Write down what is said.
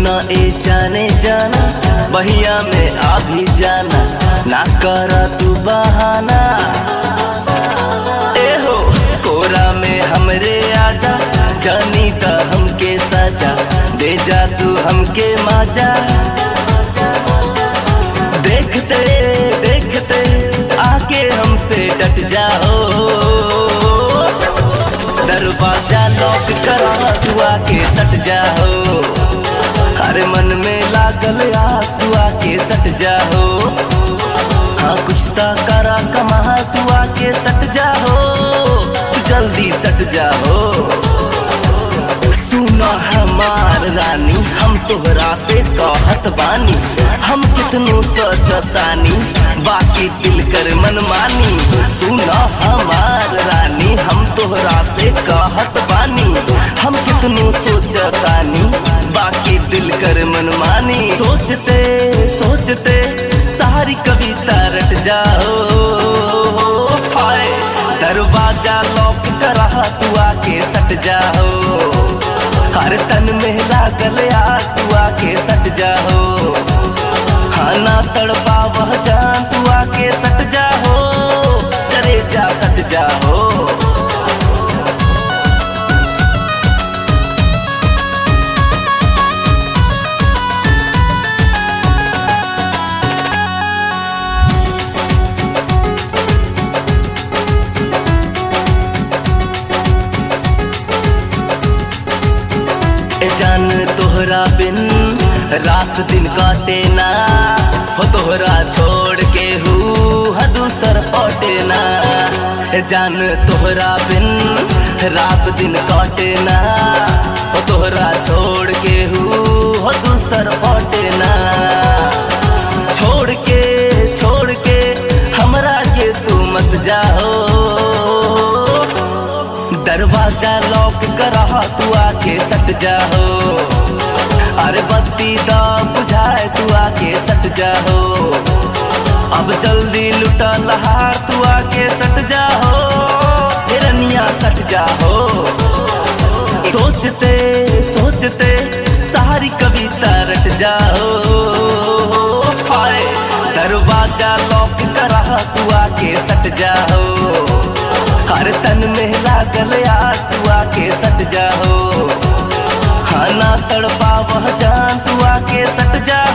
सुना ए जाने जाना बहिया में आ भी जाना ना कर तू बहाना ए हो कोरा में हमरे आजा जानी त हमके सजा दे जा तू हमके माजा देखते देखते आके हमसे डट जाओ दरवाजा लॉक करा तू आके सट जाओ हर मन में लागल आ तू आके सट जाओ हाँ कुछ तो करा कमा तू आके सट जाओ जल्दी सट जाओ सुना हमार रानी हम तोहरा से कहत बानी हम कितनो सजतानी बाकी दिल कर मनमानी सुना हमार रानी हम तोहरा से कहत बानी हम कितनो सोचतानी बाकी दिल कर मनमानी सोचते सोचते सारी कविता रट जाओ हाय दरवाजा लॉक करा तू आके सट जाओ हर तन में लागल आ तू आके सट जाओ हाँ ना तड़पा वह जान तू आके सट जाओ करे जा सट जाओ ए जान तोहरा बिन रात दिन काटे ना हो तोहरा छोड़ के हू दूसर पटे ना ए जान तोहरा बिन रात दिन काटे ना हो तोहरा छोड़ के हू दूसर पटे ना छोड़ के छोड़ के हमरा के तू मत जाओ दरवाजा लॉक करा तू आके सट जाओ अरे बत्ती दा बुझाए तू आके सट जाओ अब जल्दी लुटा लहार तू आके सट जाओ हिरनिया सट जाओ सोचते सोचते सारी कविता रट जाओ हाय दरवाजा लॉक करा तू आके सट जाओ हर तन में लागल आ तू आके सट जाओ हाँ ना तड़पा वह जान तू आके सट जा